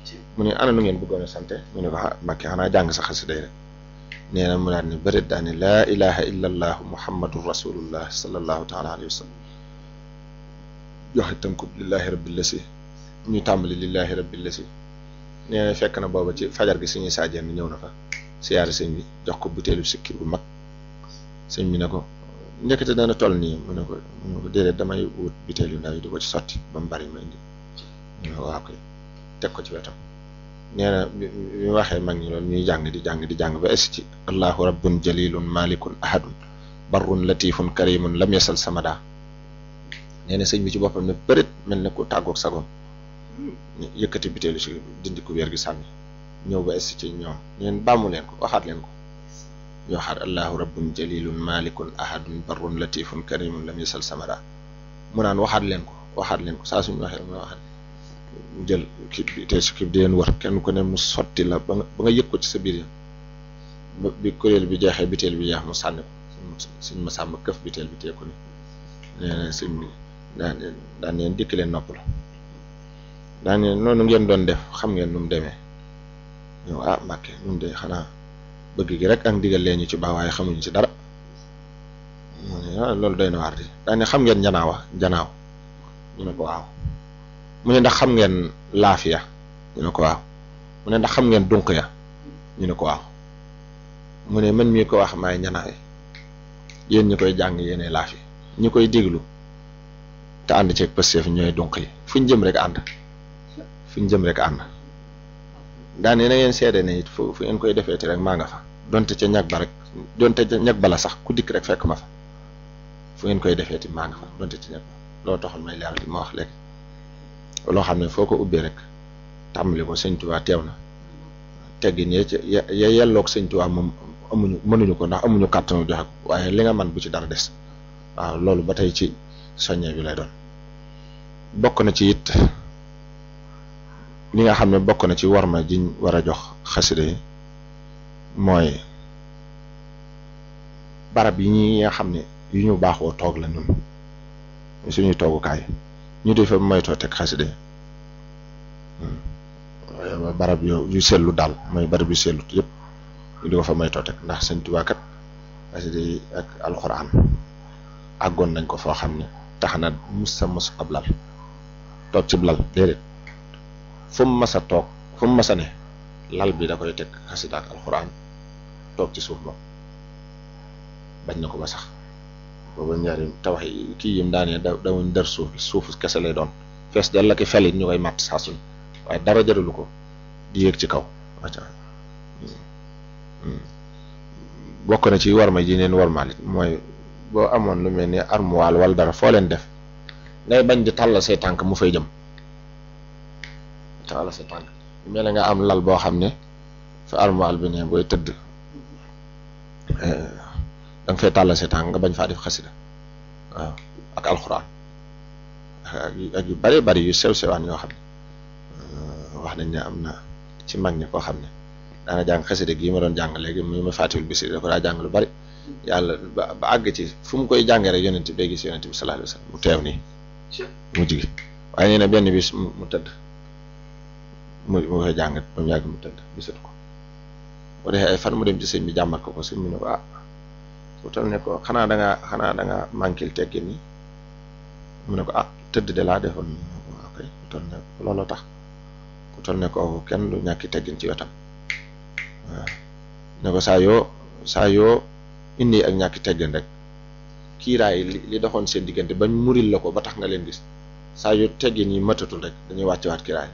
mu ne ana nu ngeen bëggoon a sante mu ne ko ah Mbàkke xanaa jàng sa xasida yi rek nee na mu daal ne bërit daal ne laa ilaha illa allahu muhammadun rasulullah sallallahu taala alayhi wa sallam joxe tënku lillahi rabbil lasi ñu tàmbali lillahi rabbil lasi nee na fekk na booba ci fajar gi suñuy saajeen ñëw na fa siyaare sëñ bi jox ko butéelu sikki bu mag sëñ bi ne ko njëkkate dana toll nii mu ne ko mu ne ko déedéet damay wut butéel yu ndaw yi di ko ci sotti ba mu bari ma indi mu ne ko waaw koy teg ko ci wetam nee na bi bi waxee mag ñi loolu ñuy jàng di jàng di jàng ba es ci allahu rabbun jalilun malikun ahadun barrun latifun karimun lam yasal samada nee na sëñ bi ci boppam ne bërit mel ne ku tàggoog sagom yëkkati butéelu si dindi ku wér gi sànni ñëw ba es ci ñoom neen bàmmu leen ko waxaat leen ko ñu waxaat allahu rabbun jalilun malikun ahadun barrun latifun karimun lam yasal samada mu naan waxaat leen ko waxaat leen ko saa suñu waxee mu waxaat mu jël kii bi te si kii bi di leen wër kenn ku ne mu sotti la ba nga ba nga yëg ko ci sa biir ba bi kuréel bi jeexee biteel bi jeex mu sànni ko suñ ma sàmm këf biteel bi teeku ni nee na sëñ bi daan daan leen dikk leen nopp la daan leen noonu ngeen doon def xam ngeen nu mu demee ñëw ah Mbàkke ñun de xanaa bëgg gi rek ak ndigal leen ñu ci baax waaye xamuñu ci dara mu ne ah loolu doy na waar di daan ne xam ngeen njanaawa njanaaw ñu ne ko waaw mu ne ndax xam ngeen laafiya ñu ne ko waaw mu ne ndax xam ngeen dunq ya ñu ne ko waaw mu ne man mii ko wax maay ñanaawe yéen ñi koy jàng yéene laafi ñi koy déglu te ànd ceeg pësteef ñooy dunq yi fu ñu jëm rek ànd fu ñu jëm rek ànd daane na ngeen seede ne it fu fu ngeen koy defeeti rek maa nga fa donte ca ñag ba rek donte ca ñag bala sax ku dikk rek fekk ma fa fu ngeen koy defeeti maa nga fa donte ca ñag ba loo taxoon may leeral li ma wax léegi loo xam ne foo ko ubbee rek tàmbali ko sëñ Tuubaa teew na teggin ya ca ya ya yelloog sëñ Tuubaa moom amuñu mënuñu ko ndax amuñu kàttanu joxe ko waaye li nga man bu ci dara des waaw loolu ba tey ci soññee bi lay doon bokk na ci it li nga xam ne bokk na ci warma jiñ war a jox xasida yi mooy barab yi ñi nga xam ne yu ñu baaxoo toog la ñun suñuy toogukaay ñu di fa moytoo teg xasida yi waaye barab yu yu sellu daal mooy barab yu sellu yëpp ñu di ko fa moytoo teg ndax Sëñ Tuubaa kat xasida yi ak alxuraan àggoon nañ ko foo xam ne tax na mus sa mos ab lal toog ci lal déedéet fu mu mas a toog fu mu mas a ne lal bi da koy teg xasida ak alxuraan toog ci suuf moom bañ na ko ba sax booba ñaari tawax yi kii yim daanee da dawuñ dër suuf suuf kese lay doon fees del la ki felit ñu koy màtt saa suñ waaye dara jaralu ko di yéeg ci kaw wacca bokk na ci warma ji neen warmaal it mooy boo amoon lu mel ni armoire wala dara foo leen def ngay bañ di tàllal say tànk mu fay jëm tàllal say tànk mel na nga am lal boo xam ne fa armoire bi ne booy tëdd da nga fay tàllal say tànk nga bañ faa def xasida waaw ak alxuraan ak yu bari bari yu sew sewaan yoo xam ne wax nañ ne am na ci mag ñi koo xam ne daana jàng xasida gi ma doon jàng léegi mu ma fàttiwul bisi da ko daa jàng lu bari yàlla ba ba àgg ci fu mu koy jàngee rek yonent bi day gis yonent bi sallallahu alayhi wasallam mu teew nii mu jigi waaye nee na benn bis mu tëdd mu mu koy jàng ba mu yàgg mu tëdd gisatu ko bu defee ay fan mu dem ci sëñ bi jàmmat ko ko sëñ bi ne ko ah su tal ne ko xanaa da ngaa xanaa da ngaa manquil teggin ni mu ne ko ah tëdd de laa defoon ok ku tal ne looloo tax ku tal ne ko kenn du ñàkki teggin ci wetam waaw ne ko saa yoo saa yoo indi ak ñàkki teggin rek kiiraay li li doxoon seen diggante bañ muril la ko ba tax nga leen gis saa yu teggin yi matatul rek dañuy wàcce waat kiiraay